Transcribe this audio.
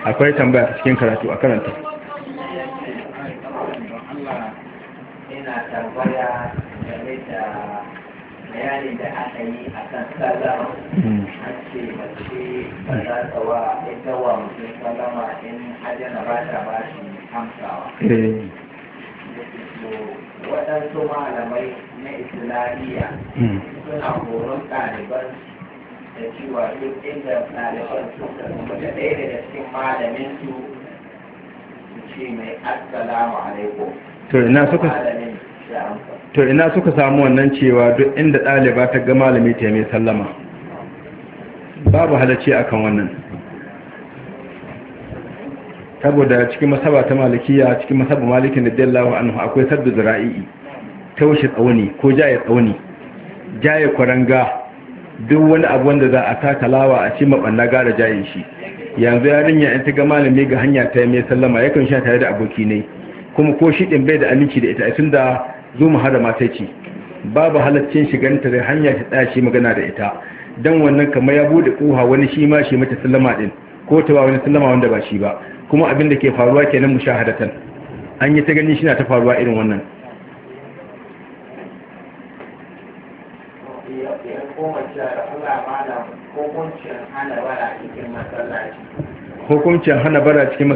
akwai tambaya a cikin karatu a karanta ina tambaya game da bayanin da aka yi a kan sallama an ce mace ba za ta wa ita wa mutum sallama in hajjana ba ta ba shi amsawa waɗansu malamai na islamiyya suna horon ɗaliban da cewa duk inda ɗaliban suka kuma da ɗaya daga cikin malamin su su ce mai assalamu alaikum to ina suka malamin ya amsa to ina suka samu wannan cewa duk inda ɗaliba ta ga malami ta mai sallama babu halacci akan wannan saboda cikin masaba ta malikiya cikin masaba malikin da dallahu anhu akwai saddu zira'i taushe tsauni ko jaye tsauni jaye kwaranga duk wani abu wanda za a taka lawa a ci mabanna gara jaye shi yanzu yarinya in ta ga malami ga hanya ta mai sallama yakan sha tare da aboki ne kuma ko shi din bai da aminci da ita tun da zo mu hada mata ce babu halaccin shiganta da hanya ta tsaya shi magana da ita dan wannan kamar ya bude koha wani shi ma shi mata sallama din ko ta ba wani sallama wanda ba shi ba kuma abin da ke faruwa kenan mushahadatan an yi ta gani shi na ta faruwa irin wannan ya koma cewa da Allah malam hukuncin hana wala cikin masallaci hukuncin hana bara cikin